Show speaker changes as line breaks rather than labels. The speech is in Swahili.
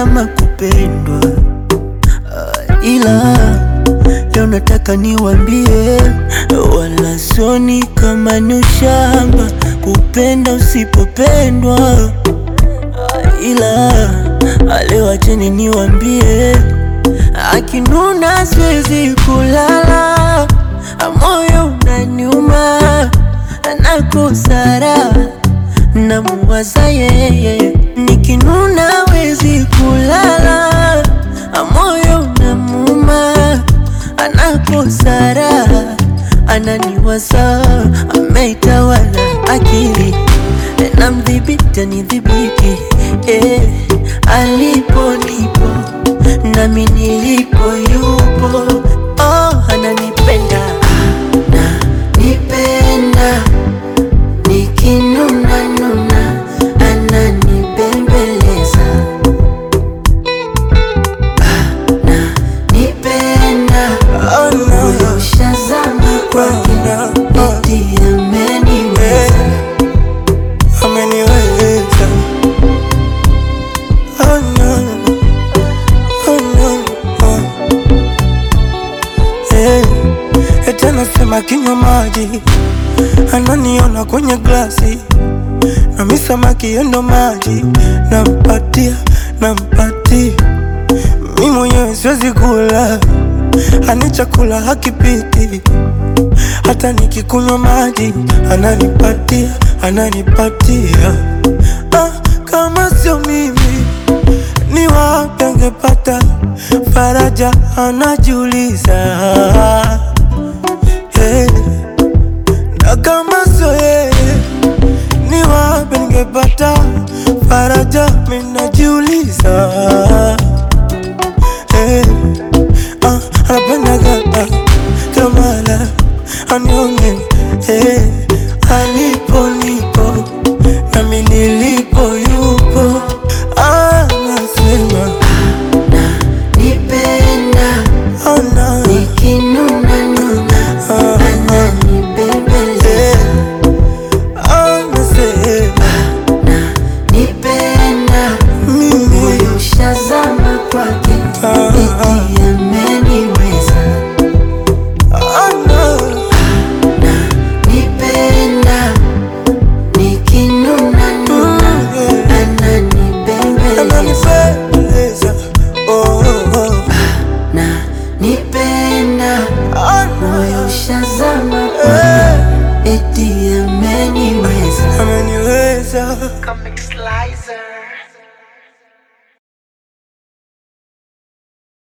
kama kupendwa Ah, ila leo nataka niwambie, wala soni kama ni ushamba kupenda usipopendwa. Ah, ila ah, leo acheni niwambie, akinuna siwezi kulala, ah, moyo unaniuma, nakosa raha namuwaza yeye, nikinuna wezi kulala, moyo unamuuma, anakosa raha, ananiwaza, ameitawala akili, namdhibiti anidhibiti, eh, alipo nipo nami nilipo yupo, oh, ananipenda ananipenda nikinuna nuna ananibembeleza ananipenda huyo shazama kwake eti ameniweza
ameniweza oh no, oh no, oh. Eh, eti anasema kinywa maji ananiona kwenye glasi nami samaki yendo maji nampatia nampatia mi mwenyewe siwezi kula ani chakula hakipiti hata nikikunywa maji ananipatia ananipatia ah, kama sio mimi ni wapi angepata faraja anajiuliza hey. na kama sio yeye ni wapi ningepata faraja minajiuliza hey. ah, anapendaga ah, kamala anione hey. alipo nipo nami nilipo yupo anasema
nipenda
oh, no.
nikinuna nuna ananibembeleza
anasema
nipenda
mimi
huyo shazama kwake eti ameniweza
oh, no.
nipenda nikinuna nuna ananibembeleza
ananipendeza oh, oh.
na nipenda
Ah,
moyo shazama kwake eti ameniweza
ameniweza
Comic Slicer.